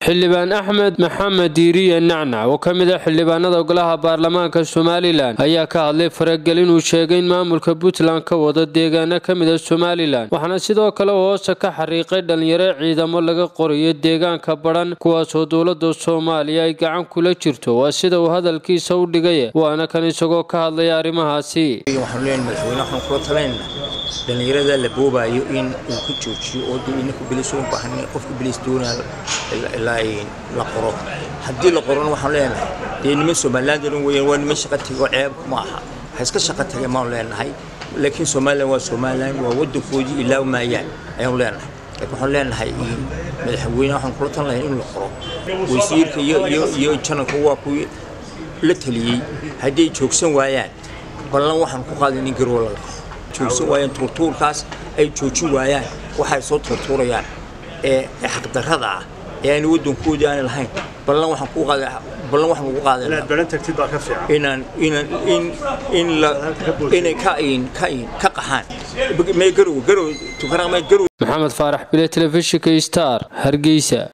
xildhibaan axmed maxamed diiriye nacnac oo ka mid ah xildhibaanada golaha baarlamaanka somalilan ayaa ka hadlay faragelin uu sheegay in maamulka puntland ka wado deegaano ka mid a somalilan waxaana sidoo kale uu hoosta ka xariiqay dhalinyaro ciidamo laga qorayo deegaanka badhan kuwaasoo dowlada soomaaliya ay gacan kula jirto waa sida uu hadalkiisa u dhigay waana kan isagoo ka hadlaya arrimahaasi dhalinyarada la boobayo in uu ka joojiyo oo ininku bilis u baahan qofka bilis doonaa la qoro haddii la qorona waxaan leenahay dee niman somaliland dhan weeyaan waa niman shaqa tego ceeb ma aha ha iska shaqa tage maan leenahay laakiin somaliland waa somaliland waa wadankoodii ilaa maayaan ayaan leenahay laakiin waxaan leenahay madaxweyne waxaan kula tan lahayn in la qoro wasiirka iyo iyo iyo jananka waa kuwii la taliyey haddii ay joogsan waayaan ballan waxaan ku qaaday in garoo la qoro joogsan waayaan tuurtuurkaas ay joojin waayaan waxay soo tuurtuurayaan ee xaqdarrada ah ee aan waddankoodii aan lahayn ballan waxaan ku qaaday ballan waxaan ugu qaaday inaad baran tagtid baa ka fiican inaan inaan in in la inay ka in ka in ka qaxaan may garow garow tukanaa may garow maxamed faarax bile telefishinka star hargeysa